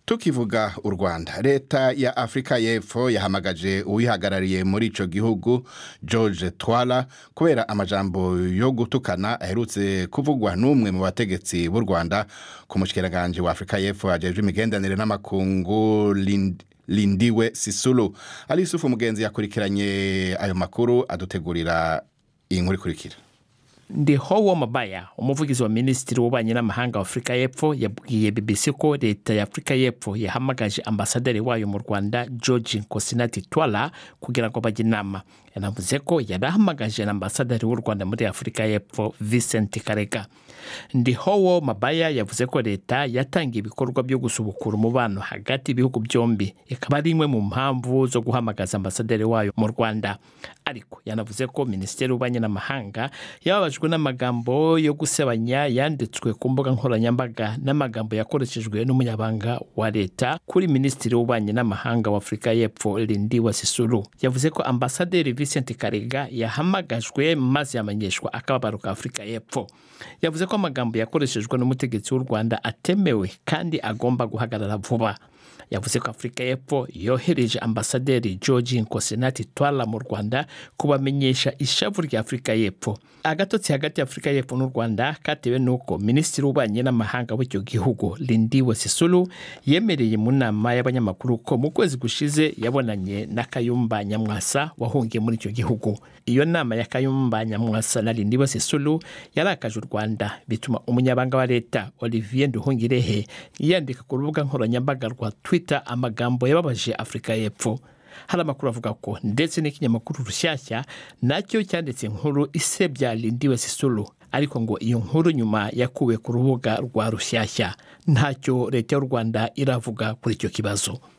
tukivuga u rwanda leta ya afurika y'epfo yahamagaje uwihagarariye muri ico gihugu george twala kubera amajambo yo gutukana aherutse kuvugwa n'umwe mu bategetsi b'u rwanda ku mushikiranganje wa afurika y'epfo ajejwe imigenderanire n'amakungu Lind- lindiwe sisulu ali yusufu mugenzi yakurikiranye ayo makuru adutegurira iyi nkuru ikurikira ndi howo mabaya umuvugizi wa minisitiri w'ububanyi n'amahanga wa afurika y'epfo yabwiye bbc ko leta ya afurika y'epfo yahamagaje ambasaderi wayo mu rwanda george nkosinati twala kugira ngo bajye inama yanavuze ko yari ahamagaje na ambasaderi w'u rwanda muri afurika y'epfo vincent karega ndi howo mabaya yavuze ko leta yatangiye ibikorwa byo gusubukura umubano hagati y'ibihugu byombi ikaba ari imwe mu mpamvu zo guhamagaza ambasaderi wayo mu rwanda ariko yanavuze ko minisiteri y'ububanyi n'amahanga yababajwe n'amagambo yo gusebanya yanditswe ku mbuga nkoranyambaga n'amagambo yakoreshejwe n'umunyabanga wa leta kuri minisitiri w'ububanyi n'amahanga wa afurika y'epfo lindi wa sisuru yavuze ko ambasaderi vincent karega yahamagajwe maze yamenyeshwa akababaro ka afurika y'epfo yavuze ko amagambo yakoreshejwe n'umutegetsi w'u rwanda atemewe kandi agomba guhagarara vuba yavuze ko afurika y'epfo yohereje ambasaderi george nkosinati twala mu rwanda kubamenyesha ishavu rya afurika y'epfo agatotsi hagati ya afurika y'epfo n'u rwanda katewe n'uko minisitiri w'ububanyi n'amahanga w'icyo gihugu lindiwe sisulu yemereye mu nama y'abanyamakuru ko mu kwezi gushize yabonanye na kayumba nyamwasa wahungiye muri icyo gihugu iyo nama ya kayumba nyamwasa na lindiwe sisulu yarakaje u rwanda bituma umunyabanga wa leta olivier nduhungirehe yandika ku rubuga nkoranyambaga rwa twitter amagambo yababaje afurika y'epfo hari amakuru avuga ko ndetse n'ikinyamakuru rushyashya nacyo cyanditse inkuru isebya lindiwe sisulu ariko ngo iyo nkuru nyuma yakuwe ku rubuga rwa rushyashya ntacyo leta y'u rwanda iravuga kuri icyo kibazo